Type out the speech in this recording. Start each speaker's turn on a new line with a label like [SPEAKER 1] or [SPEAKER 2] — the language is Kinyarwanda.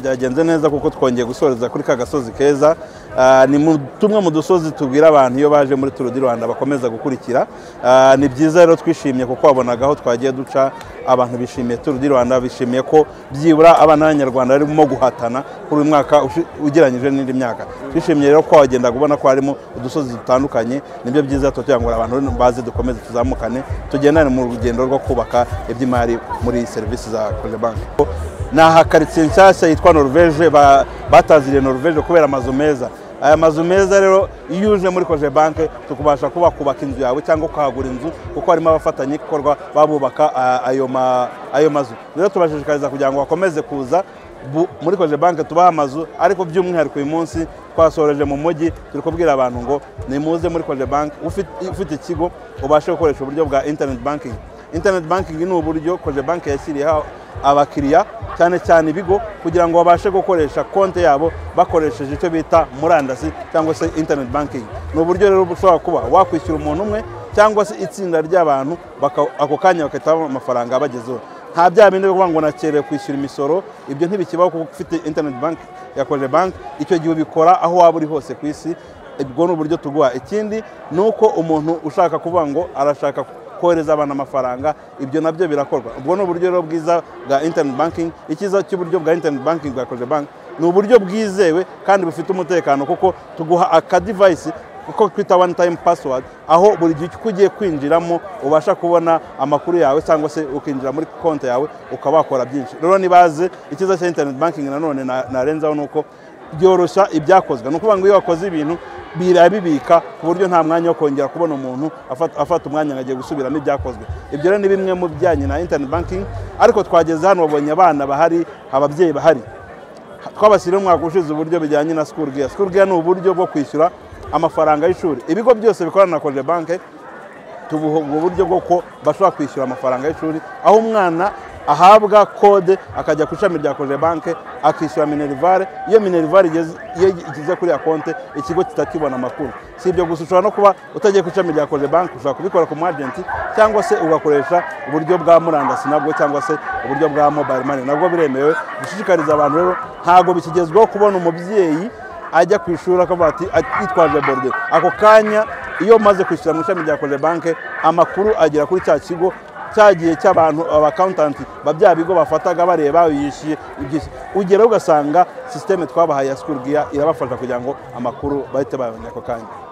[SPEAKER 1] byagenze neza kuko twongeye gusoreza kuri ka gasozi keza Ah, ni mu- tumwe mu dusozi tubwira abantu iyo baje muri turu di rwanda bakomeza gukurikira Ah, ni byiza rero twishimye kuko wabonaga aho twagiye duca abantu bishimiye turu di rwanda bishimiye ko byibura abana b'abanyarwanda barimo guhatana kuri uyu mwaka ushi- ugereranyije n'indi myaka twishimiye rero ko wagenda ubona ko harimo udusozi dutandukanye nibyo byiza tuba tugira ngo abantu baze dukomeze tuzamukane tugendane mu rugendo rwo kubaka iby'imari muri serivisi za kojebanke ni aha karitsiye nshyashya yitwa norvege ba- bataziriye norvege kubera amazu meza aya mazu meza rero iyo uje muri koje banke tukubasha kuba kubaka inzu yawe cyangwa ukahagura inzu kuko harimo abafatanyabikorwa babubaka ah, ayo ma- ayo mazu rero tubashishikariza kugira ngo bakomeze kuza bu- muri koje banke tubaha amazu ariko by'umwihariko uyu munsi twasoreje mu mujyi turi kubwira abantu ngo nimuze muri koje banke ufi- ufite ikigo ubashe gukoresha uburyo bwa internet banking internet banking ni uburyo koje banke yashyiriyeho abakiriya cyane cyane ibigo kugira ngo babashe gukoresha konti yabo bakoresheje icyo bita murandasi cyangwa se internet banking ni uburyo rero bushobora kuba wakwishyura umuntu umwe cyangwa se itsinda ry'abantu baka- ako kanya bagahita babona amafaranga abagezeho nta bya bindi byo kuvuga ngo nakerewe kwishyura imisoro ibyo ntibikibaho kuko ufite internet bank yakoje bank icyo gihe ubikora aho waba uri hose ku isi ubwo ni uburyo tuguha ikindi ni uko umuntu ushaka kuvuga ngo arashaka kohereza abantu amafaranga ibyo nabyo birakorwa ubwo ni uburyo rero bwiza bwa internet banking icyiza cy'uburyo bwa internet banking bwa koje bank ni uburyo bwizewe kandi bufite umutekano kuko tuguha aka device kuko twita one time password aho buri gihe uko ugiye kwinjiramo ubasha kubona amakuru yawe cyangwa se ukinjira muri konti yawe ukaba wakora byinshi rero nibaze icyiza cya internet banking nanone na- narenzaho ni uko byoroshya ibyakozwe ni ukuvuga ngo iyo wakoze ibintu birabibika ku buryo nta mwanya wo kongera kubona umuntu afata- afata umwanya ngo agiye gusubiramo ibyakozwe ibyo rero ni bimwe mu bijyanye na internet banking ariko twageze hano wabonye abana bahari ababyeyi bahari twabashyiriyeho umwaka ushize uburyo bijyanye na school gear school gear ni uburyo bwo kwishyura amafaranga y'ishuri ibigo byose bikorana na koje banke tubuha ubwo buryo bwo ko bashobora kwishyura amafaranga y'ishuri aho umwana ahabwa kode akajya ku ishami rya koje banke akishyura minerivare iyo minerivare igeze- iyo igeze kuri ya konte ikigo kitakibona amakuru si ibyo gusa ushobora no kuba utagiye ku ishami rya koje banke ushobora kubikora ku mu agenti cyangwa se ugakoresha uburyo bwa murandasi nabwo cyangwa se uburyo bwa mobile money nabwo biremewe dushishikariza abantu rero ntabwo bikigezweho kubona umubyeyi ajya ku ishuri akavuga ati "Ati- yitwaje borode ako kanya iyo maze kwishyura mu ishami rya koje banke amakuru agera kuri cya kigo cyagiye cy'abantu abakawuntanti ba bya bigo bafataga bareba yishyuye ibyishyu. ugera ugasanga sisiteme twabahaye ya sikuru giya irabafasha kugira ngo amakuru bahite bayabona ako kanya